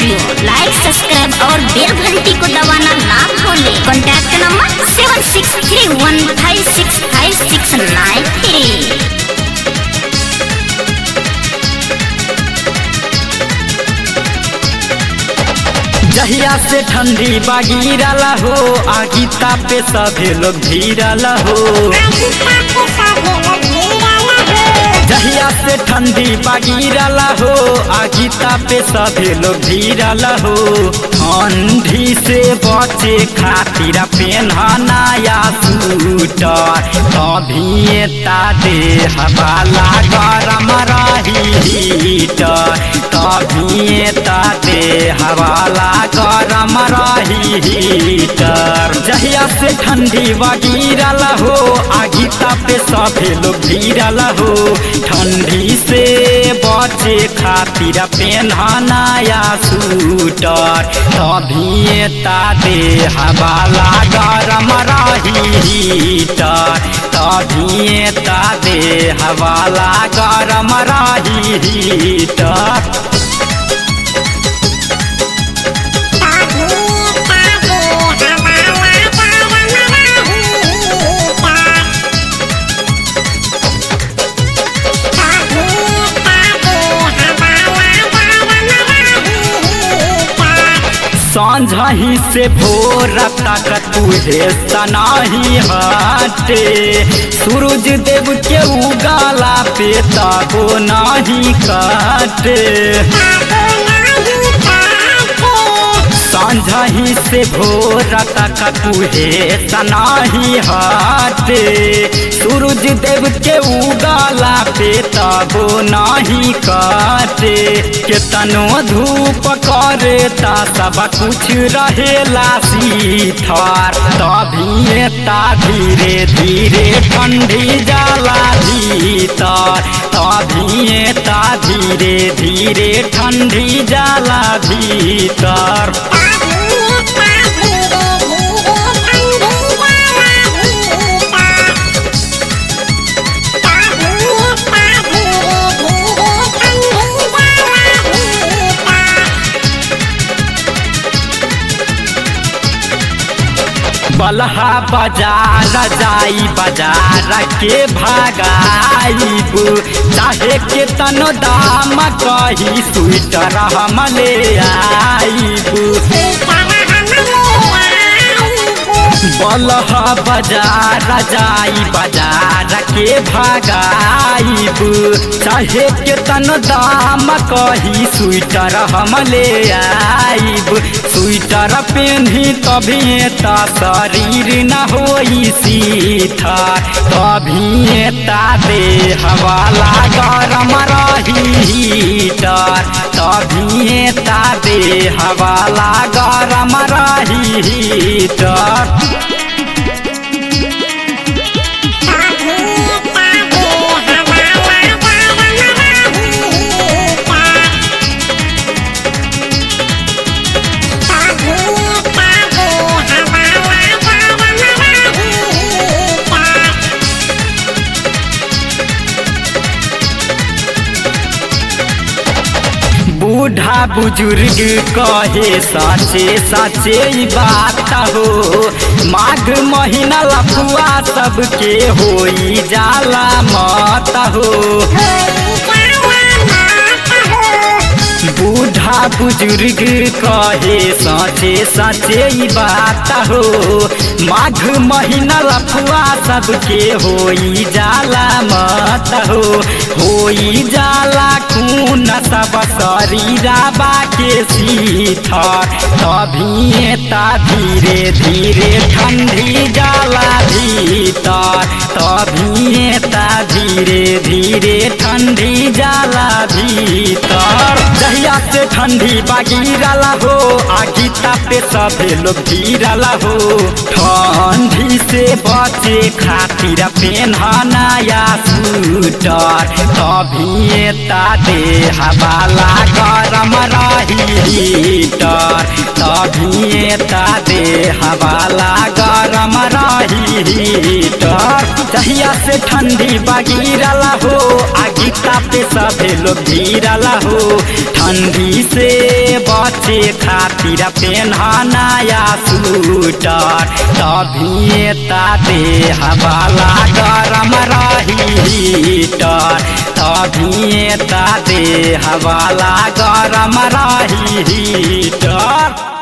studio लाइक subscribe और बेल घंटी को दबाना ना भूलें contact number seven six three one five six five six nine three जहिया से ठंडी बागिरल हो आगी तापे सभे लोग भीरल हो जहिया से ठंडी बागिरल हो आगी तापे सभे लोग भीरल हो ठंडी से बचे खातिर पेनहनाया सूटर तभी तादे हवाला गरम रही हीटर तभी तादे हवाला गरम रही हीटर जहिया से ठंडी बगिरल हो आगी तापे सभे लोग भीरल हो ठंडी से बचे खातिर पेनहनाया सूटर तभी तादे हवाला गरम रही हीटर तभी तादे हवाला गरम रही हीटर सांझही से भोर तक तुहे सनाही हटे सूरज देव के उगाला पे ताबो नाही काटे सांझही से भोर तक तुहे सनाही हटे सूरज देव के उगाला पे तबो नाही काटे केतनो धूप करे ता सब कुछ रहेला सीथर तभी ता धीरे धीरे ठंडी जाला भीतर तभी ता धीरे धीरे ठंडी जाला भीतर बलहा बाजार जाई बाजार के भागाईब चाहे के तन दाम कही स्वेटर हम ले आईब बलहा बाजार जाई बाजार के भागाईब चाहे के तन दाम कही स्वेटर हम ले आईब स्वेटर पेन्ही तभी ता शरीर न होई सीथा तभी ता दे हवाला गरम रही हीटर तभी ता दे हवाला गरम रही हीटर बूढ़ा बुजुर्ग कहे साचे साचे ई बात हो माघ महीना लफुआ सबके होई जाला मत हो बूढ़ा बुजुर्ग कहे साचे साचे ई बात हो माघ महीना लफुआ सबके होई जाला मत हो होई जाला खून सब शरीरा बाके सीथर तभी ता धीरे धीरे ठंडी जाला भीतर तभी ता धीरे धीरे ठंडी जाला भीतर जहिया से ठंडी बागिरला हो आगी तापे सभे लोग गिरला हो ठंडी से बचे खातिर पेनहनाया सूटर तभी ता दे हवाला गरम रही हीटर तभी ता दे हवाला गरम रही हीटर जहिया से ठंडी बागिरला हो आगी तापे सभे लोग गिरला हो ठंडी से बचे खातिर पेन्हा नया सूटर तभी ता दे हवाला गरम रही हीटर तभी ता दे हवाला गरम रही हीटर